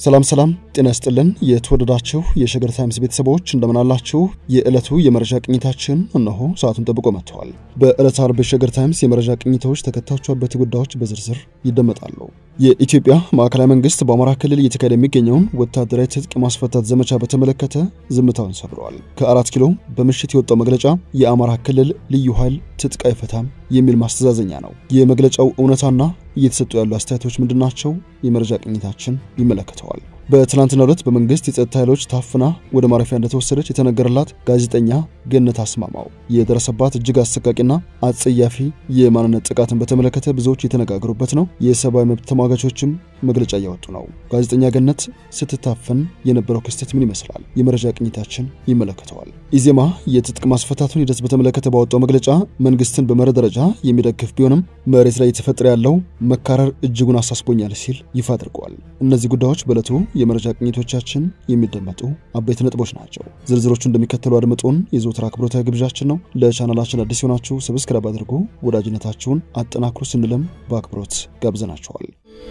ሰላም ሰላም፣ ጤና ይስጥልን የተወደዳችሁ የሸገር ታይምስ ቤተሰቦች እንደምናላችሁ። የዕለቱ የመረጃ ቅኝታችን እነሆ ሰዓቱን ጠብቆ መጥተዋል። በዕለተ አርብ የሸገር ታይምስ የመረጃ ቅኝቶች ተከታዮቹ አበይት ጉዳዮች በዝርዝር ይደመጣሉ። የኢትዮጵያ ማዕከላዊ መንግስት በአማራ ክልል እየተካሄደ የሚገኘውን ወታደራዊ ትጥቅ ማስፈታት ዘመቻ በተመለከተ ዝምታውን ሰብረዋል። ከአራት ኪሎ በምሽት የወጣው መግለጫ የአማራ ክልል ልዩ ኃይል ትጥቅ አይፈታም የሚል ማስተዛዘኛ ነው። የመግለጫው እውነታና እየተሰጡ ያሉ አስተያየቶች ምንድናቸው? የመረጃ ቅኝታችን ይመለከተዋል። በትናንትናው ዕለት በመንግስት የጸጥታ ኃይሎች ታፍና ወደ ማረፊያ እንደተወሰደች የተነገረላት ጋዜጠኛ ገነት አስማማው የደረሰባት እጅግ አሰቃቂና አጸያፊ የማንነት ጥቃትን በተመለከተ ብዙዎች የተነጋገሩበት ነው። የሰብአዊ መብት ተሟጋቾችም መግለጫ እያወጡ ነው። ጋዜጠኛ ገነት ስትታፈን የነበረው ክስተት ምን ይመስላል? የመረጃ ቅኝታችን ይመለከተዋል። ኢዜማ የትጥቅ ማስፈታቱን ሂደት በተመለከተ ባወጣው መግለጫ መንግስትን በመርህ ደረጃ የሚደግፍ ቢሆንም መሬት ላይ የተፈጠረ ያለው መካረር እጅጉን አሳስቦኛል ሲል ይፋ አድርገዋል። እነዚህ ጉዳዮች በዕለቱ የመረጃ ቅኝቶቻችን የሚደመጡ አበይት ነጥቦች ናቸው። ዝርዝሮቹ እንደሚከተሉ አድምጡን የዘወትር አክብሮታዊ ግብዣችን ነው። ለቻናላችን አዲስ የሆናችሁ ሰብስክራይብ አድርጉ፣ ወዳጅነታችሁን አጠናክሩ ስንልም በአክብሮት ጋብዘናቸዋል።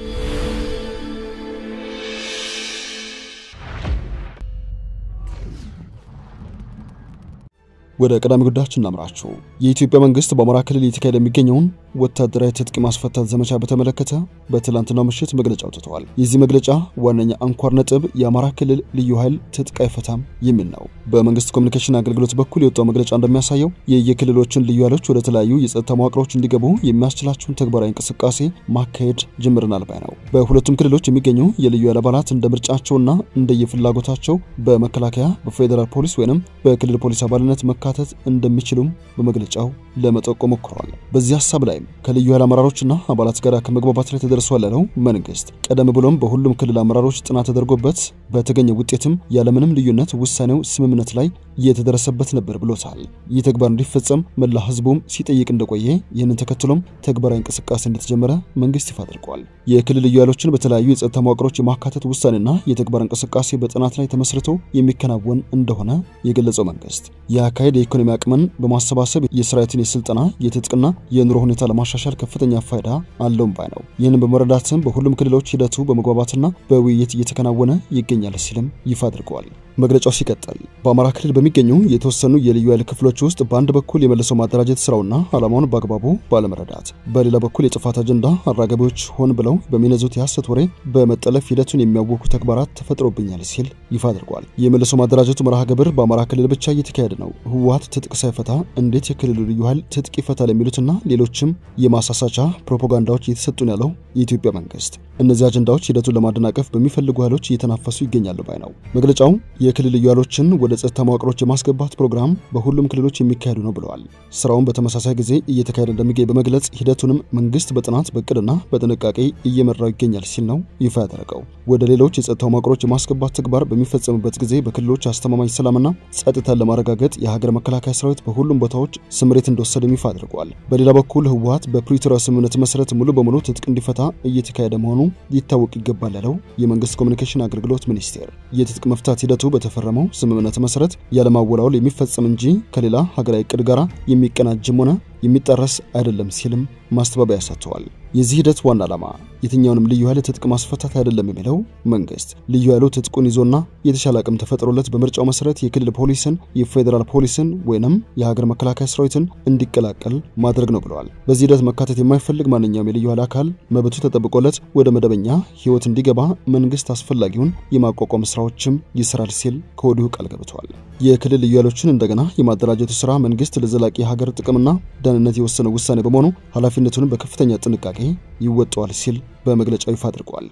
ወደ ቀዳሚ ጉዳያችን እናምራችሁ። የኢትዮጵያ መንግስት በአማራ ክልል እየተካሄደ የሚገኘውን ወታደራዊ ትጥቅ ማስፈታት ዘመቻ በተመለከተ በትላንትናው ምሽት መግለጫ አውጥተዋል። የዚህ መግለጫ ዋነኛ አንኳር ነጥብ የአማራ ክልል ልዩ ኃይል ትጥቅ አይፈታም የሚል ነው። በመንግስት ኮሚኒኬሽን አገልግሎት በኩል የወጣው መግለጫ እንደሚያሳየው የየክልሎችን ልዩ ኃይሎች ወደ ተለያዩ የጸጥታ መዋቅሮች እንዲገቡ የሚያስችላቸውን ተግባራዊ እንቅስቃሴ ማካሄድ ጀምረናል ባይ ነው። በሁለቱም ክልሎች የሚገኙ የልዩ ኃይል አባላት እንደ ምርጫቸውና እንደየፍላጎታቸው በመከላከያ በፌዴራል ፖሊስ ወይንም በክልል ፖሊስ አባልነት መካተት እንደሚችሉም በመግለጫው ለመጠቆም ሞክረዋል። በዚህ ሀሳብ ላይ ከልዩ ኃይል አመራሮችና አባላት ጋር ከመግባባት ላይ ተደርሷል ያለው መንግስት ቀደም ብሎም በሁሉም ክልል አመራሮች ጥናት ተደርጎበት በተገኘ ውጤትም ያለምንም ልዩነት ውሳኔው ስምምነት ላይ የተደረሰበት ነበር ብሎታል። ይህ ተግባር እንዲፈጸም መላ ህዝቡም ሲጠይቅ እንደቆየ ይህንን ተከትሎም ተግባራዊ እንቅስቃሴ እንደተጀመረ መንግስት ይፋ አድርገዋል። የክልል ልዩ ኃይሎችን በተለያዩ የጸጥታ መዋቅሮች የማካተት ውሳኔና የተግባር እንቅስቃሴ በጥናት ላይ ተመስርቶ የሚከናወን እንደሆነ የገለጸው መንግስት የአካሄድ የኢኮኖሚ አቅምን በማሰባሰብ የሰራዊትን የስልጠና የትጥቅና የኑሮ ሁኔታ ለማሻሻል ከፍተኛ ፋይዳ አለውም ባይ ነው። ይህንን በመረዳትም በሁሉም ክልሎች ሂደቱ በመግባባትና በውይይት እየተከናወነ ይገኛል ሲልም ይፋ አድርገዋል። መግለጫው ሲቀጥል በአማራ ክልል በሚገኙ የተወሰኑ የልዩ ኃይል ክፍሎች ውስጥ በአንድ በኩል የመልሰው ማደራጀት ስራውና ዓላማውን በአግባቡ ባለመረዳት፣ በሌላ በኩል የጥፋት አጀንዳ አራጋቢዎች ሆን ብለው በሚነዙት የሐሰት ወሬ በመጠለፍ ሂደቱን የሚያወኩ ተግባራት ተፈጥሮብኛል ሲል ይፋ አድርጓል። የመልሶ ማደራጀቱ መርሃ ግብር በአማራ ክልል ብቻ እየተካሄደ ነው። ህወሓት ትጥቅ ሳይፈታ እንዴት የክልሉ ልዩ ኃይል ትጥቅ ይፈታል? የሚሉትና ሌሎችም የማሳሳቻ ፕሮፓጋንዳዎች እየተሰጡን ያለው የኢትዮጵያ መንግስት እነዚህ አጀንዳዎች ሂደቱን ለማደናቀፍ በሚፈልጉ ኃይሎች እየተናፈሱ ይገኛሉ ባይ ነው መግለጫው። የክልል ልዩ ኃይሎችን ወደ ጸጥታ መዋቅሮች የማስገባት ፕሮግራም በሁሉም ክልሎች የሚካሄዱ ነው ብለዋል። ስራውን በተመሳሳይ ጊዜ እየተካሄደ እንደሚገኝ በመግለጽ ሂደቱንም መንግስት በጥናት በእቅድና በጥንቃቄ እየመራው ይገኛል ሲል ነው ይፋ ያደረገው። ወደ ሌሎች የጸጥታ መዋቅሮች የማስገባት ተግባር በሚፈጸምበት ጊዜ በክልሎች አስተማማኝ ሰላምና ጸጥታን ለማረጋገጥ የሀገር መከላከያ ሰራዊት በሁሉም ቦታዎች ስምሬት እንደወሰደም ይፋ አድርገዋል። በሌላ በኩል ህወሓት በፕሪቶሪያ ስምምነት መሰረት ሙሉ በሙሉ ትጥቅ እንዲፈታ እየተካሄደ መሆኑ ሊታወቅ ይገባል ያለው የመንግስት ኮሚኒኬሽን አገልግሎት ሚኒስቴር የትጥቅ መፍታት ሂደቱ በተፈረመው ስምምነት መሰረት ያለማወላወል የሚፈጸም እንጂ ከሌላ ሀገራዊ እቅድ ጋር የሚቀናጅም ሆነ የሚጣረስ አይደለም ሲልም ማስተባበያ ሰጥተዋል። የዚህ ሂደት ዋና ዓላማ የትኛውንም ልዩ ኃይል ትጥቅ ማስፈታት አይደለም የሚለው መንግስት ልዩ ኃይሉ ትጥቁን ይዞና የተሻለ አቅም ተፈጥሮለት በምርጫው መሰረት የክልል ፖሊስን፣ የፌዴራል ፖሊስን ወይንም የሀገር መከላከያ ሰራዊትን እንዲቀላቀል ማድረግ ነው ብለዋል። በዚህ ሂደት መካተት የማይፈልግ ማንኛውም የልዩ ኃይል አካል መብቱ ተጠብቆለት ወደ መደበኛ ህይወት እንዲገባ መንግስት አስፈላጊውን የማቋቋም ስራዎችም ይሰራል ሲል ከወዲሁ ቃል ገብተዋል። የክልል ልዩ ኃይሎችን እንደገና የማደራጀቱ ስራ መንግስት ለዘላቂ የሀገር ጥቅምና ደህንነት የወሰነው ውሳኔ በመሆኑ ኃላፊነቱን በከፍተኛ ጥንቃቄ ይወጣዋል ሲል በመግለጫው ይፋ አድርጓል።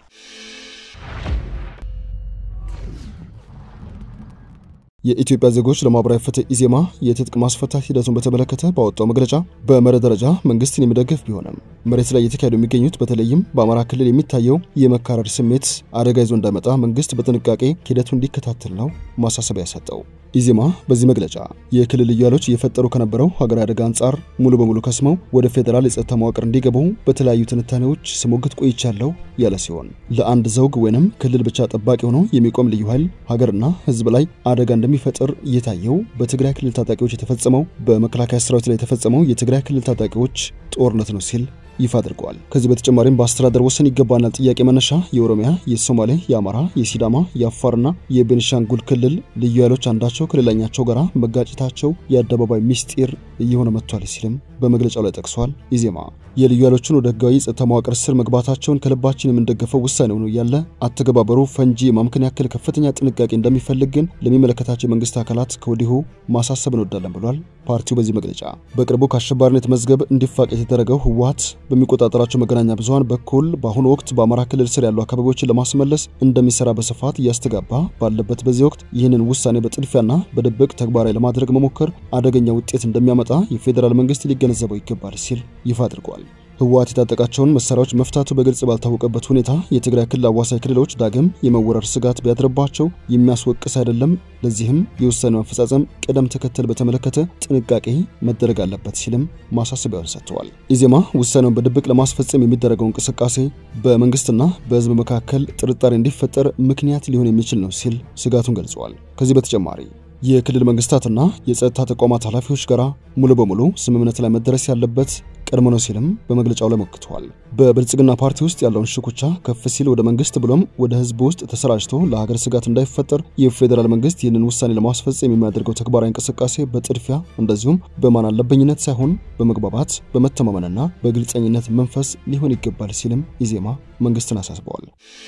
የኢትዮጵያ ዜጎች ለማህበራዊ ፍትህ ኢዜማ የትጥቅ ማስፈታት ሂደቱን በተመለከተ ባወጣው መግለጫ በመርህ ደረጃ መንግስትን የሚደግፍ ቢሆንም መሬት ላይ እየተካሄዱ የሚገኙት በተለይም በአማራ ክልል የሚታየው የመካረር ስሜት አደጋ ይዞ እንዳይመጣ መንግስት በጥንቃቄ ሂደቱ እንዲከታተል ነው ማሳሰቢያ ሰጠው። ኢዜማ በዚህ መግለጫ የክልል ልዩ ኃይሎች እየፈጠሩ ከነበረው ሀገራዊ አደጋ አንጻር ሙሉ በሙሉ ከስመው ወደ ፌዴራል የጸጥታ መዋቅር እንዲገቡ በተለያዩ ትንታኔዎች ስሞግት ቆይቻለሁ ያለ ሲሆን ለአንድ ዘውግ ወይንም ክልል ብቻ ጠባቂ ሆኖ የሚቆም ልዩ ኃይል ሀገርና ሕዝብ ላይ አደጋ እንደሚፈጥር እየታየው በትግራይ ክልል ታጣቂዎች የተፈጸመው በመከላከያ ሰራዊት ላይ የተፈጸመው የትግራይ ክልል ታጣቂዎች ጦርነት ነው ሲል ይፋ አድርገዋል። ከዚህ በተጨማሪም በአስተዳደር ወሰን ይገባናል ጥያቄ መነሻ የኦሮሚያ፣ የሶማሌ፣ የአማራ፣ የሲዳማ፣ የአፋርና የቤኒሻንጉል ክልል ልዩ ኃይሎች አንዳቸው ከሌላኛቸው ጋር መጋጨታቸው የአደባባይ ሚስጢር እየሆነ መጥቷል ሲልም በመግለጫው ላይ ጠቅሷል። ኢዜማ የልዩ ኃይሎችን ወደ ህጋዊ ጸጥታ መዋቅር ስር መግባታቸውን ከልባችን የምንደገፈው ውሳኔ ሆኖ እያለ አተገባበሩ ፈንጂ የማምከን ያክል ከፍተኛ ጥንቃቄ እንደሚፈልግ ግን ለሚመለከታቸው የመንግስት አካላት ከወዲሁ ማሳሰብ እንወዳለን ብሏል። ፓርቲው በዚህ መግለጫ በቅርቡ ከአሸባሪነት መዝገብ እንዲፋቅ የተደረገው ህወሓት በሚቆጣጠራቸው መገናኛ ብዙኃን በኩል በአሁኑ ወቅት በአማራ ክልል ስር ያሉ አካባቢዎችን ለማስመለስ እንደሚሰራ በስፋት እያስተጋባ ባለበት በዚህ ወቅት ይህንን ውሳኔ በጥድፊያና በድብቅ ተግባራዊ ለማድረግ መሞከር አደገኛ ውጤት እንደሚያመጣ የፌዴራል መንግስት ሊገነዘበው ይገባል ሲል ይፋ አድርጓል። ህወሓት የታጠቃቸውን መሳሪያዎች መፍታቱ በግልጽ ባልታወቀበት ሁኔታ የትግራይ ክልል አዋሳኝ ክልሎች ዳግም የመወረር ስጋት ቢያድርባቸው የሚያስወቅስ አይደለም። ለዚህም የውሳኔው አፈጻጸም ቅደም ተከተል በተመለከተ ጥንቃቄ መደረግ አለበት ሲልም ማሳሰቢያውን ሰጥተዋል። ኢዜማ ውሳኔውን በድብቅ ለማስፈጸም የሚደረገው እንቅስቃሴ በመንግስትና በህዝብ መካከል ጥርጣሬ እንዲፈጠር ምክንያት ሊሆን የሚችል ነው ሲል ስጋቱን ገልጸዋል። ከዚህ በተጨማሪ የክልል መንግስታትና የጸጥታ ተቋማት ኃላፊዎች ጋር ሙሉ በሙሉ ስምምነት ላይ መደረስ ያለበት ቀድሞ ነው ሲልም በመግለጫው ላይ ሞክተዋል። በብልጽግና ፓርቲ ውስጥ ያለውን ሽኩቻ ከፍ ሲል ወደ መንግስት ብሎም ወደ ህዝብ ውስጥ ተሰራጭቶ ለሀገር ስጋት እንዳይፈጠር የፌዴራል መንግስት ይህንን ውሳኔ ለማስፈጸም የሚያደርገው ተግባራዊ እንቅስቃሴ በጥድፊያ እንደዚሁም በማን አለበኝነት ሳይሆን በመግባባት በመተማመንና በግልጸኝነት መንፈስ ሊሆን ይገባል ሲልም ኢዜማ መንግስትን አሳስበዋል።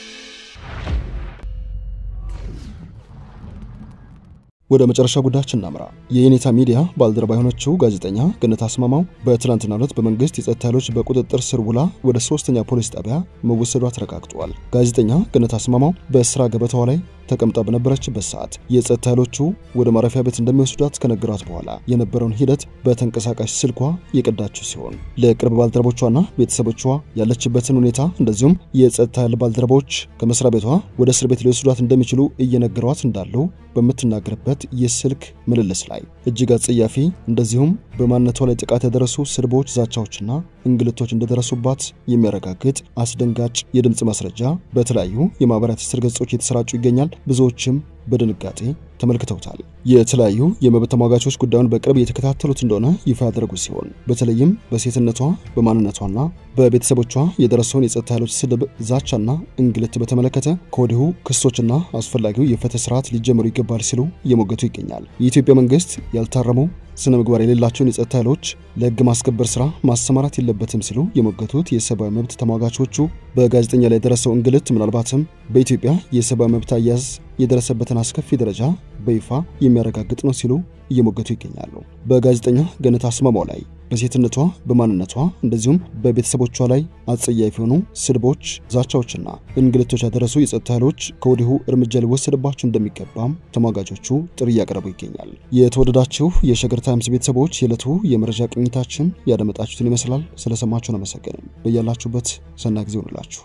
ወደ መጨረሻ ጉዳያችን እናምራ። የየኔታ ሚዲያ ባልደረባ የሆነችው ጋዜጠኛ ገነት አስማማው በትናንትናው ዕለት በመንግስት የጸጥታ ኃይሎች በቁጥጥር ስር ውላ ወደ ሶስተኛ ፖሊስ ጣቢያ መወሰዷ ተረጋግጧል። ጋዜጠኛ ገነት አስማማው በስራ ገበታዋ ላይ ተቀምጣ በነበረችበት ሰዓት የጸጥታ ኃይሎቹ ወደ ማረፊያ ቤት እንደሚወስዷት ከነገሯት በኋላ የነበረውን ሂደት በተንቀሳቃሽ ስልኳ የቀዳችው ሲሆን ለቅርብ ባልደረቦቿና ቤተሰቦቿ ያለችበትን ሁኔታ እንደዚሁም የጸጥታ ኃይል ባልደረቦች ከመስሪያ ቤቷ ወደ እስር ቤት ሊወስዷት እንደሚችሉ እየነገሯት እንዳለው በምትናገርበት የስልክ ምልልስ ላይ እጅግ አጸያፊ እንደዚሁም በማንነቷ ላይ ጥቃት ያደረሱ ስድቦች፣ ዛቻዎችና እንግልቶች እንደደረሱባት የሚያረጋግጥ አስደንጋጭ የድምፅ ማስረጃ በተለያዩ የማህበራዊ ትስስር ገጾች የተሰራጩ ይገኛል። ብዙዎችም በድንጋጤ ተመልክተውታል። የተለያዩ የመብት ተሟጋቾች ጉዳዩን በቅርብ እየተከታተሉት እንደሆነ ይፋ ያደረጉ ሲሆን በተለይም በሴትነቷ በማንነቷና በቤተሰቦቿ የደረሰውን የጸጥታ ኃይሎች ስድብ፣ ዛቻና እንግልት በተመለከተ ከወዲሁ ክሶችና አስፈላጊው የፍትህ ስርዓት ሊጀመሩ ይገባል ሲሉ እየሞገቱ ይገኛል። የኢትዮጵያ መንግስት ያልታረሙ ስነ ምግባር የሌላቸውን የጸጥታ ኃይሎች ለህግ ማስከበር ስራ ማሰማራት የለበትም ሲሉ የሞገቱት የሰብአዊ መብት ተሟጋቾቹ በጋዜጠኛ ላይ የደረሰው እንግልት ምናልባትም በኢትዮጵያ የሰብአዊ መብት አያያዝ የደረሰበትን አስከፊ ደረጃ በይፋ የሚያረጋግጥ ነው ሲሉ እየሞገቱ ይገኛሉ። በጋዜጠኛ ገነት አስማማው ላይ በሴትነቷ በማንነቷ እንደዚሁም በቤተሰቦቿ ላይ አጸያፊ የሆኑ ስድቦች፣ ዛቻዎችና እንግልቶች ያደረሱ የጸጥታ ኃይሎች ከወዲሁ እርምጃ ሊወሰድባቸው እንደሚገባም ተሟጋቾቹ ጥሪ እያቀረቡ ይገኛል። የተወደዳችሁ የሸገር ታይምስ ቤተሰቦች የዕለቱ የመረጃ ቅኝታችን ያደመጣችሁትን ይመስላል። ስለሰማችሁን አመሰገንም። በያላችሁበት ሰና ጊዜ ሆንላችሁ።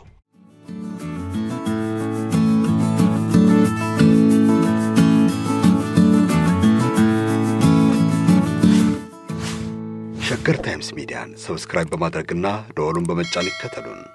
ሸገር ታይምስ ሚዲያን ሰብስክራይብ በማድረግና ደወሉን በመጫን ይከተሉን።